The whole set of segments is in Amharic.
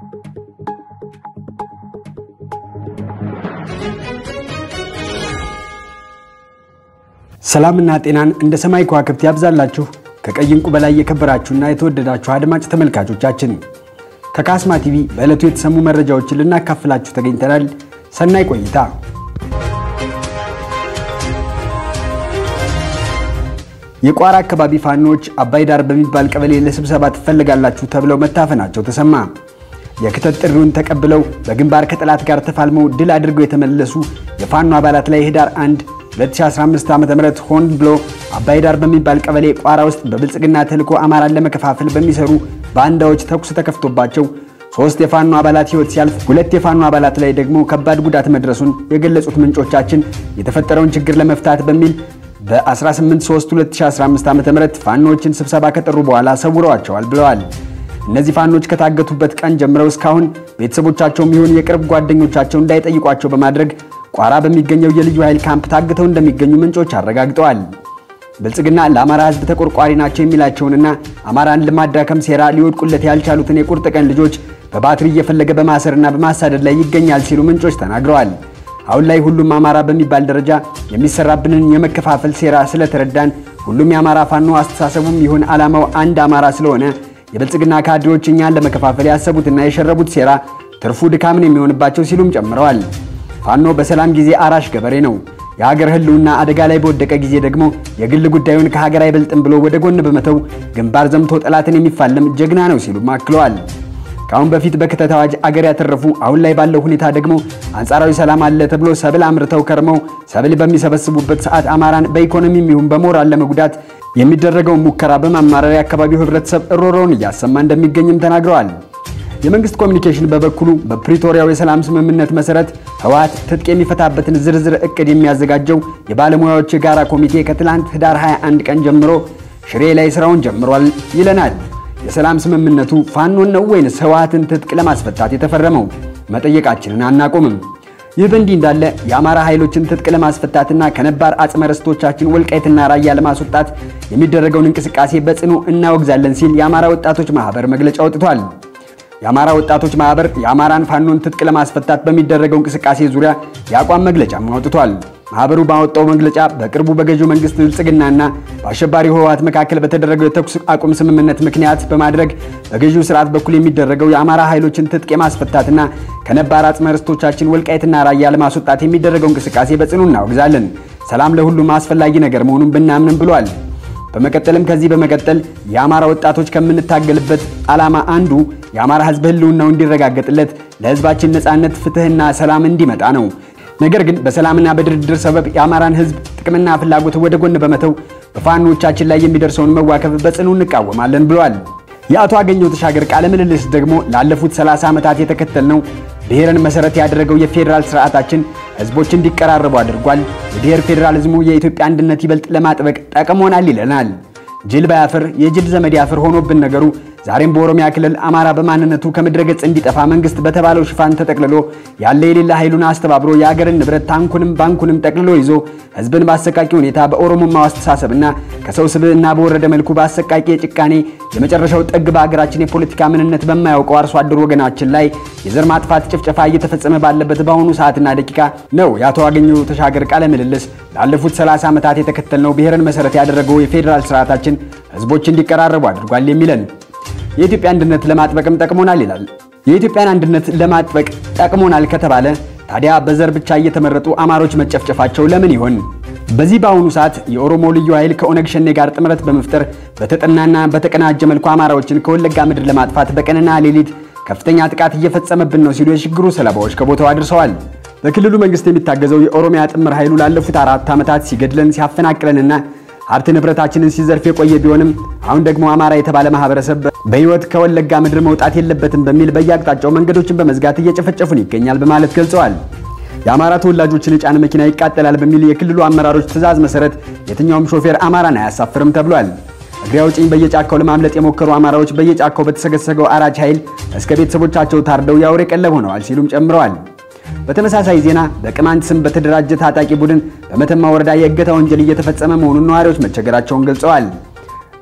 ሰላምና ጤናን እንደ ሰማይ ከዋክብት ያብዛላችሁ። ከቀይ ዕንቁ በላይ የከበራችሁና የተወደዳችሁ አድማጭ ተመልካቾቻችን ከካስማ ቲቪ በዕለቱ የተሰሙ መረጃዎችን ልናካፍላችሁ ተገኝተናል። ሰናይ ቆይታ። የቋራ አካባቢ ፋኖዎች አባይ ዳር በሚባል ቀበሌ ለስብሰባ ትፈልጋላችሁ ተብለው መታፈናቸው ተሰማ። የክተት ጥሪውን ተቀብለው በግንባር ከጠላት ጋር ተፋልመው ድል አድርገው የተመለሱ የፋኖ አባላት ላይ ህዳር 1 2015 ዓ.ም ሆን ብሎ አባይ ዳር በሚባል ቀበሌ ቋራ ውስጥ በብልጽግና ተልዕኮ አማራን ለመከፋፈል በሚሰሩ ባንዳዎች ተኩስ ተከፍቶባቸው ሶስት የፋኖ አባላት ህይወት ሲያልፍ ሁለት የፋኖ አባላት ላይ ደግሞ ከባድ ጉዳት መድረሱን የገለጹት ምንጮቻችን የተፈጠረውን ችግር ለመፍታት በሚል በ18/3/2015 ዓ.ም ፋኖዎችን ስብሰባ ከጠሩ በኋላ ሰውረዋቸዋል ብለዋል። እነዚህ ፋኖች ከታገቱበት ቀን ጀምረው እስካሁን ቤተሰቦቻቸውም ይሁን የቅርብ ጓደኞቻቸው እንዳይጠይቋቸው በማድረግ ቋራ በሚገኘው የልዩ ኃይል ካምፕ ታግተው እንደሚገኙ ምንጮች አረጋግጠዋል። ብልጽግና ለአማራ ህዝብ ተቆርቋሪ ናቸው የሚላቸውንና አማራን ለማዳከም ሴራ ሊወድቁለት ያልቻሉትን የቁርጥ ቀን ልጆች በባትሪ እየፈለገ በማሰርና በማሳደድ ላይ ይገኛል ሲሉ ምንጮች ተናግረዋል። አሁን ላይ ሁሉም አማራ በሚባል ደረጃ የሚሰራብንን የመከፋፈል ሴራ ስለተረዳን ሁሉም የአማራ ፋኖ አስተሳሰቡም ይሁን ዓላማው አንድ አማራ ስለሆነ የብልጽግና ካድሬዎች እኛን ለመከፋፈል ያሰቡትና የሸረቡት ሴራ ትርፉ ድካምን የሚሆንባቸው ሲሉም ጨምረዋል። ፋኖ በሰላም ጊዜ አራሽ ገበሬ ነው። የሀገር ህልውና አደጋ ላይ በወደቀ ጊዜ ደግሞ የግል ጉዳዩን ከሀገር አይበልጥም ብሎ ወደ ጎን በመተው ግንባር ዘምቶ ጠላትን የሚፋለም ጀግና ነው ሲሉም አክለዋል። ከአሁን በፊት በክተት አዋጅ አገር ያተረፉ አሁን ላይ ባለው ሁኔታ ደግሞ አንጻራዊ ሰላም አለ ተብሎ ሰብል አምርተው ከርመው ሰብል በሚሰበስቡበት ሰዓት አማራን በኢኮኖሚም ይሁን በሞራል ለመጉዳት የሚደረገውን ሙከራ በማማረር የአካባቢው ህብረተሰብ እሮሮውን እያሰማ እንደሚገኝም ተናግረዋል። የመንግስት ኮሚኒኬሽን በበኩሉ በፕሪቶሪያው የሰላም ስምምነት መሰረት ህወሓት ትጥቅ የሚፈታበትን ዝርዝር እቅድ የሚያዘጋጀው የባለሙያዎች የጋራ ኮሚቴ ከትላንት ህዳር 21 ቀን ጀምሮ ሽሬ ላይ ስራውን ጀምሯል ይለናል። የሰላም ስምምነቱ ፋኖን ነው ወይንስ ህወሓትን ትጥቅ ለማስፈታት የተፈረመው? መጠየቃችንን አናቆምም። ይህ በእንዲህ እንዳለ የአማራ ኃይሎችን ትጥቅ ለማስፈታትና ከነባር አጽመ ርስቶቻችን ወልቃይትና ራያ ለማስወጣት የሚደረገውን እንቅስቃሴ በጽኑ እናወግዛለን ሲል የአማራ ወጣቶች ማህበር መግለጫ አውጥቷል። የአማራ ወጣቶች ማህበር የአማራን ፋኖን ትጥቅ ለማስፈታት በሚደረገው እንቅስቃሴ ዙሪያ የአቋም መግለጫም አውጥቷል። ማህበሩ ባወጣው መግለጫ በቅርቡ በገዢው መንግስት ብልጽግናና በአሸባሪው ህወሓት መካከል በተደረገው የተኩስ አቁም ስምምነት ምክንያት በማድረግ በገዢው ስርዓት በኩል የሚደረገው የአማራ ኃይሎችን ትጥቅ የማስፈታትና ከነባር አጽመ ርስቶቻችን ወልቃይትና ራያ ለማስወጣት የሚደረገው እንቅስቃሴ በጽኑ እናወግዛለን። ሰላም ለሁሉም አስፈላጊ ነገር መሆኑን ብናምንም ብሏል። በመቀጠልም ከዚህ በመቀጠል የአማራ ወጣቶች ከምንታገልበት ዓላማ አንዱ የአማራ ህዝብ ህልውናው እንዲረጋገጥለት ለህዝባችን ነጻነት፣ ፍትህና ሰላም እንዲመጣ ነው። ነገር ግን በሰላምና በድርድር ሰበብ የአማራን ህዝብ ጥቅምና ፍላጎት ወደ ጎን በመተው በፋኖቻችን ላይ የሚደርሰውን መዋከብ በጽኑ እንቃወማለን ብሏል። የአቶ አገኘሁ ተሻገር ቃለ ምልልስ ደግሞ ላለፉት 30 ዓመታት የተከተልነው ብሔርን መሰረት ያደረገው የፌዴራል ስርዓታችን ህዝቦች እንዲቀራረቡ አድርጓል። የብሔር ፌዴራሊዝሙ የኢትዮጵያ አንድነት ይበልጥ ለማጥበቅ ጠቅሞናል ይለናል። ጅል ባያፍር የጅል ዘመድ ያፍር ሆኖብን ነገሩ ዛሬም በኦሮሚያ ክልል አማራ በማንነቱ ከምድረ ገጽ እንዲጠፋ መንግስት በተባለው ሽፋን ተጠቅልሎ ያለ የሌላ ኃይሉን አስተባብሮ የአገርን ንብረት ታንኩንም ባንኩንም ጠቅልሎ ይዞ ህዝብን በአሰቃቂ ሁኔታ በኦሮሞማው አስተሳሰብና ከሰው ስብዕና በወረደ መልኩ በአሰቃቂ የጭካኔ የመጨረሻው ጥግ በሀገራችን የፖለቲካ ምንነት በማያውቀው አርሶ አደር ወገናችን ላይ የዘር ማጥፋት ጭፍጨፋ እየተፈጸመ ባለበት በአሁኑ ሰዓትና ደቂቃ ነው የአቶ አገኘሁ ተሻገር ቃለ ምልልስ ላለፉት 30 ዓመታት የተከተልነው ብሔርን መሰረት ያደረገው የፌዴራል ስርዓታችን ህዝቦች እንዲቀራረቡ አድርጓል የሚለን የኢትዮጵያ አንድነት ለማጥበቅም ጠቅሞናል ይላል። የኢትዮጵያን አንድነት ለማጥበቅ ጠቅሞናል ከተባለ ታዲያ በዘር ብቻ እየተመረጡ አማሮች መጨፍጨፋቸው ለምን ይሆን? በዚህ በአሁኑ ሰዓት የኦሮሞ ልዩ ኃይል ከኦነግ ሸኔ ጋር ጥምረት በመፍጠር በተጠናና በተቀናጀ መልኩ አማራዎችን ከወለጋ ምድር ለማጥፋት በቀንና ሌሊት ከፍተኛ ጥቃት እየፈጸመብን ነው ሲሉ የችግሩ ሰለባዎች ከቦታው አድርሰዋል። በክልሉ መንግስት የሚታገዘው የኦሮሚያ ጥምር ኃይሉ ላለፉት አራት ዓመታት ሲገድለን ሲያፈናቅለንና ሀብት ንብረታችንን ሲዘርፍ የቆየ ቢሆንም አሁን ደግሞ አማራ የተባለ ማህበረሰብ በህይወት ከወለጋ ምድር መውጣት የለበትም በሚል በየአቅጣጫው መንገዶችን በመዝጋት እየጨፈጨፉን ይገኛል በማለት ገልጸዋል። የአማራ ተወላጆችን የጫነ መኪና ይቃጠላል በሚል የክልሉ አመራሮች ትዕዛዝ መሰረት የትኛውም ሾፌር አማራን አያሳፍርም ተብሏል። እግሬ አውጪኝ በየጫካው ለማምለጥ የሞከሩ አማራዎች በየጫካው በተሰገሰገው አራጅ ኃይል እስከ ቤተሰቦቻቸው ታርደው የአውሬ ቀለብ ሆነዋል ሲሉም ጨምረዋል። በተመሳሳይ ዜና በቅማንት ስም በተደራጀ ታጣቂ ቡድን በመተማ ወረዳ የእገታ ወንጀል እየተፈጸመ መሆኑን ነዋሪዎች መቸገራቸውን ገልጸዋል።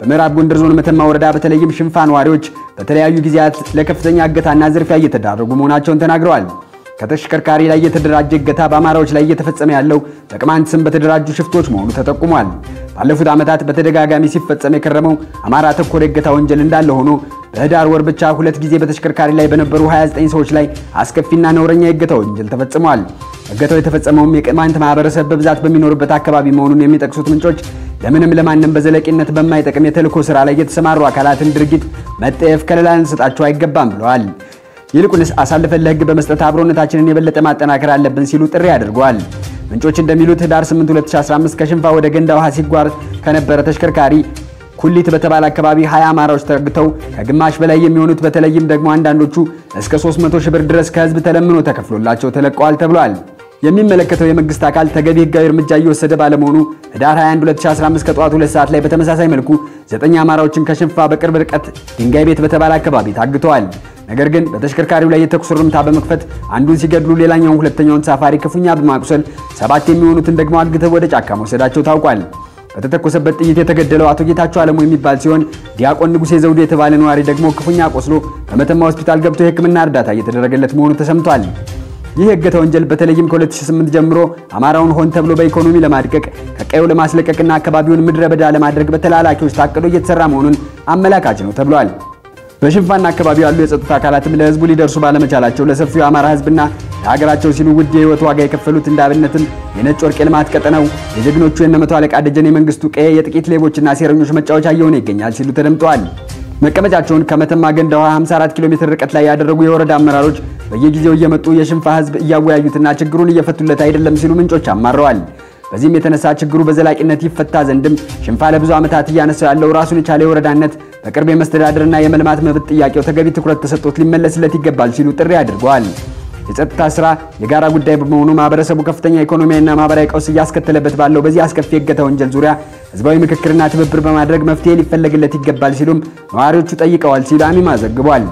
በምዕራብ ጎንደር ዞን መተማ ወረዳ በተለይም ሽንፋ ነዋሪዎች በተለያዩ ጊዜያት ለከፍተኛ እገታና ዝርፊያ እየተዳረጉ መሆናቸውን ተናግረዋል። ከተሽከርካሪ ላይ የተደራጀ እገታ በአማራዎች ላይ እየተፈጸመ ያለው በቅማንት ስም በተደራጁ ሽፍቶች መሆኑ ተጠቁሟል። ባለፉት ዓመታት በተደጋጋሚ ሲፈጸም የከረመው አማራ ተኮር የእገታ ወንጀል እንዳለ ሆኖ በህዳር ወር ብቻ ሁለት ጊዜ በተሽከርካሪ ላይ በነበሩ 29 ሰዎች ላይ አስከፊና ነውረኛ የእገታ ወንጀል ተፈጽሟል። እገታው የተፈጸመውም የቅማንት ማህበረሰብ በብዛት በሚኖርበት አካባቢ መሆኑን የሚጠቅሱት ምንጮች ለምንም ለማንም በዘለቂነት በማይጠቅም የተልዕኮ ስራ ላይ የተሰማሩ አካላትን ድርጊት መጠየፍ ከለላ ልንሰጣቸው አይገባም ብለዋል። ይልቁንስ አሳልፈን ለህግ በመስጠት አብሮነታችንን የበለጠ ማጠናከር አለብን ሲሉ ጥሪ አድርገዋል። ምንጮች እንደሚሉት ህዳር 8 2015 ከሽንፋ ወደ ገንዳ ውሃ ሲጓዝ ከነበረ ተሽከርካሪ ኩሊት በተባለ አካባቢ 20 አማራዎች ተግተው ከግማሽ በላይ የሚሆኑት በተለይም ደግሞ አንዳንዶቹ እስከ 300 ሺህ ብር ድረስ ከህዝብ ተለምኖ ተከፍሎላቸው ተለቀዋል ተብሏል። የሚመለከተው የመንግስት አካል ተገቢ ህጋዊ እርምጃ እየወሰደ ባለመሆኑ ህዳር 21 2015 ከጠዋቱ 2 ሰዓት ላይ በተመሳሳይ መልኩ ዘጠኝ አማራዎችን ከሽንፋ በቅርብ ርቀት ድንጋይ ቤት በተባለ አካባቢ ታግተዋል። ነገር ግን በተሽከርካሪው ላይ የተኩስ ርምታ በመክፈት አንዱን ሲገድሉ ሌላኛውን ሁለተኛውን ተሳፋሪ ክፉኛ በማቁሰል ሰባት የሚሆኑትን ደግሞ አግተው ወደ ጫካ መውሰዳቸው ታውቋል። በተተኮሰበት ጥይት የተገደለው አቶ ጌታቸው አለሙ የሚባል ሲሆን ዲያቆን ንጉሴ ዘውዱ የተባለ ነዋሪ ደግሞ ክፉኛ ቆስሎ በመተማ ሆስፒታል ገብቶ የሕክምና እርዳታ እየተደረገለት መሆኑ ተሰምቷል። ይህ የእገታ ወንጀል በተለይም ከ2008 ጀምሮ አማራውን ሆን ተብሎ በኢኮኖሚ ለማድቀቅ ከቀዩ ለማስለቀቅና አካባቢውን ምድረ በዳ ለማድረግ በተላላኪዎች ታቅዶ እየተሰራ መሆኑን አመላካች ነው ተብሏል። በሽንፋና አካባቢ ያሉ የጸጥታ አካላትም ለህዝቡ ሊደርሱ ባለመቻላቸው ለሰፊው የአማራ ህዝብና ለሀገራቸው ሲሉ ውድ የህይወት ዋጋ የከፈሉት እንደ አብነትም የነጭ ወርቅ የልማት ቀጠናው የጀግኖቹ የነመቶ አለቃ ደጀኔ መንግስቱ ቀዬ የጥቂት ሌቦችና ሴረኞች መጫወቻ እየሆነ ይገኛል ሲሉ ተደምጠዋል። መቀመጫቸውን ከመተማ ገንዳ ውሃ 54 ኪሎ ሜትር ርቀት ላይ ያደረጉ የወረዳ አመራሮች በየጊዜው እየመጡ የሽንፋ ህዝብ እያወያዩትና ችግሩን እየፈቱለት አይደለም ሲሉ ምንጮች አማረዋል። በዚህም የተነሳ ችግሩ በዘላቂነት ይፈታ ዘንድም ሽንፋ ለብዙ ዓመታት እያነሳው ያለው ራሱን የቻለ የወረዳነት በቅርብ የመስተዳደርና የመልማት መብት ጥያቄው ተገቢ ትኩረት ተሰጥቶት ሊመለስለት ይገባል ሲሉ ጥሪ አድርገዋል። የጸጥታ ስራ የጋራ ጉዳይ በመሆኑ ማህበረሰቡ ከፍተኛ ኢኮኖሚያዊና ማህበራዊ ቀውስ እያስከተለበት ባለው በዚህ አስከፊ የእገታ ወንጀል ዙሪያ ህዝባዊ ምክክርና ትብብር በማድረግ መፍትሄ ሊፈለግለት ይገባል ሲሉም ነዋሪዎቹ ጠይቀዋል ሲሉ አሚማ ዘግቧል።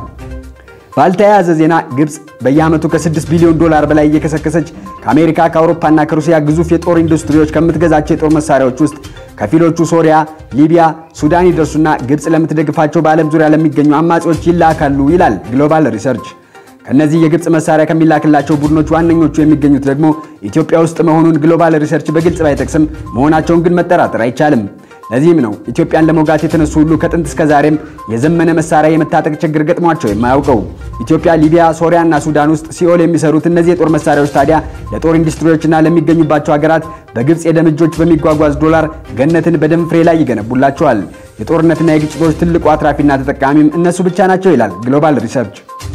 ባልተያያዘ ዜና ግብጽ በየዓመቱ ከ6 ቢሊዮን ዶላር በላይ እየከሰከሰች ከአሜሪካ ከአውሮፓና ከሩሲያ ግዙፍ የጦር ኢንዱስትሪዎች ከምትገዛቸው የጦር መሳሪያዎች ውስጥ ከፊሎቹ ሶሪያ፣ ሊቢያ፣ ሱዳን ይደርሱና ግብጽ ለምትደግፋቸው በዓለም ዙሪያ ለሚገኙ አማጺዎች ይላካሉ ይላል ግሎባል ሪሰርች። ከነዚህ የግብጽ መሳሪያ ከሚላክላቸው ቡድኖች ዋነኞቹ የሚገኙት ደግሞ ኢትዮጵያ ውስጥ መሆኑን ግሎባል ሪሰርች በግልጽ ባይጠቅስም መሆናቸውን ግን መጠራጠር አይቻልም። ለዚህም ነው ኢትዮጵያን ለመውጋት የተነሱ ሁሉ ከጥንት እስከ ዛሬም የዘመነ መሳሪያ የመታጠቅ ችግር ገጥሟቸው የማያውቀው። ኢትዮጵያ፣ ሊቢያ፣ ሶሪያ እና ሱዳን ውስጥ ሲኦል የሚሰሩት እነዚህ የጦር መሳሪያዎች ታዲያ ለጦር ኢንዱስትሪዎችና ለሚገኙባቸው ሀገራት በግብጽ የደም እጆች በሚጓጓዝ ዶላር ገነትን በደም ፍሬ ላይ ይገነቡላቸዋል። የጦርነትና የግጭቶች ትልቁ አትራፊና ተጠቃሚም እነሱ ብቻ ናቸው ይላል ግሎባል ሪሰርች።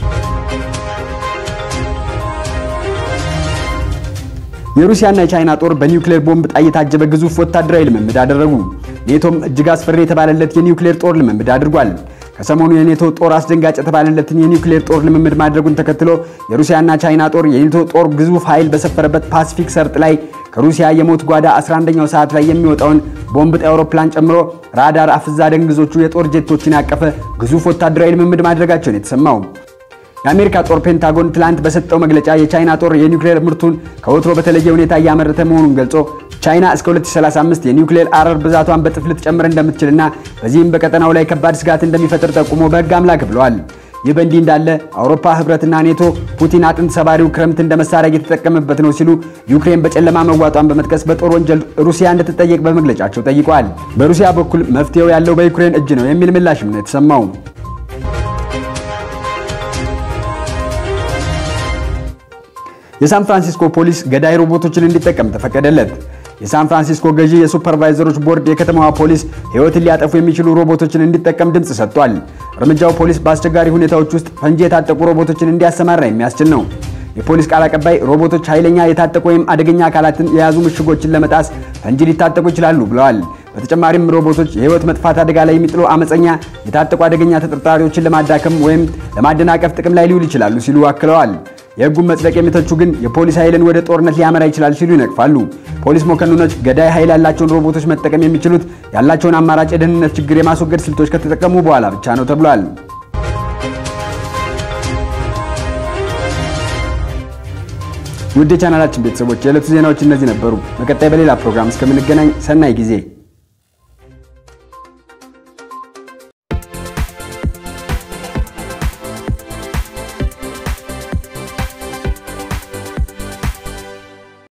የሩሲያና የቻይና ጦር በኒውክሌር ቦምብ ጣይ የታጀበ ግዙፍ ወታደራዊ ልምምድ አደረጉ። ኔቶም እጅግ አስፈሪ የተባለለት የኒውክሌር ጦር ልምምድ አድርጓል። ከሰሞኑ የኔቶ ጦር አስደንጋጭ የተባለለትን የኒውክሌር ጦር ልምምድ ማድረጉን ተከትሎ የሩሲያና ቻይና ጦር የኔቶ ጦር ግዙፍ ኃይል በሰፈረበት ፓሲፊክ ሰርጥ ላይ ከሩሲያ የሞት ጓዳ 11ኛው ሰዓት ላይ የሚወጣውን ቦምብ ጣይ አውሮፕላን ጨምሮ ራዳር አፍዛ ደንግዞቹ የጦር ጄቶችን ያቀፈ ግዙፍ ወታደራዊ ልምምድ ማድረጋቸውን የተሰማው የአሜሪካ ጦር ፔንታጎን ትላንት በሰጠው መግለጫ የቻይና ጦር የኒውክሌር ምርቱን ከወትሮ በተለየ ሁኔታ እያመረተ መሆኑን ገልጾ ቻይና እስከ 2035 የኒውክሌር አረር ብዛቷን በጥፍ ልትጨምር እንደምትችልና በዚህም በቀጠናው ላይ ከባድ ስጋት እንደሚፈጥር ጠቁሞ በሕግ አምላክ ብለዋል። ይህ በእንዲህ እንዳለ አውሮፓ ህብረትና ኔቶ ፑቲን አጥንት ሰባሪው ክረምት እንደ መሳሪያ እየተጠቀመበት ነው ሲሉ ዩክሬን በጨለማ መዋጧን በመጥቀስ በጦር ወንጀል ሩሲያ እንድትጠየቅ በመግለጫቸው ጠይቀዋል። በሩሲያ በኩል መፍትሄው ያለው በዩክሬን እጅ ነው የሚል ምላሽም ነው የተሰማው። የሳን ፍራንሲስኮ ፖሊስ ገዳይ ሮቦቶችን እንዲጠቀም ተፈቀደለት። የሳን ፍራንሲስኮ ገዢ የሱፐርቫይዘሮች ቦርድ የከተማዋ ፖሊስ ሕይወትን ሊያጠፉ የሚችሉ ሮቦቶችን እንዲጠቀም ድምፅ ሰጥቷል። እርምጃው ፖሊስ በአስቸጋሪ ሁኔታዎች ውስጥ ፈንጂ የታጠቁ ሮቦቶችን እንዲያሰማራ የሚያስችል ነው። የፖሊስ ቃል አቀባይ ሮቦቶች ኃይለኛ የታጠቁ ወይም አደገኛ አካላትን የያዙ ምሽጎችን ለመጣስ ፈንጂ ሊታጠቁ ይችላሉ ብለዋል። በተጨማሪም ሮቦቶች የህይወት መጥፋት አደጋ ላይ የሚጥሉ አመፀኛ የታጠቁ አደገኛ ተጠርጣሪዎችን ለማዳከም ወይም ለማደናቀፍ ጥቅም ላይ ሊውል ይችላሉ ሲሉ አክለዋል። የህጉን መጽደቅ የሚተቹ ግን የፖሊስ ኃይልን ወደ ጦርነት ሊያመራ ይችላል ሲሉ ይነቅፋሉ። ፖሊስ መኮንኖች ገዳይ ኃይል ያላቸውን ሮቦቶች መጠቀም የሚችሉት ያላቸውን አማራጭ የደህንነት ችግር የማስወገድ ስልቶች ከተጠቀሙ በኋላ ብቻ ነው ተብሏል። ውድ የቻናላችን ቤተሰቦች የዕለቱ ዜናዎች እነዚህ ነበሩ። በቀጣይ በሌላ ፕሮግራም እስከምንገናኝ ሰናይ ጊዜ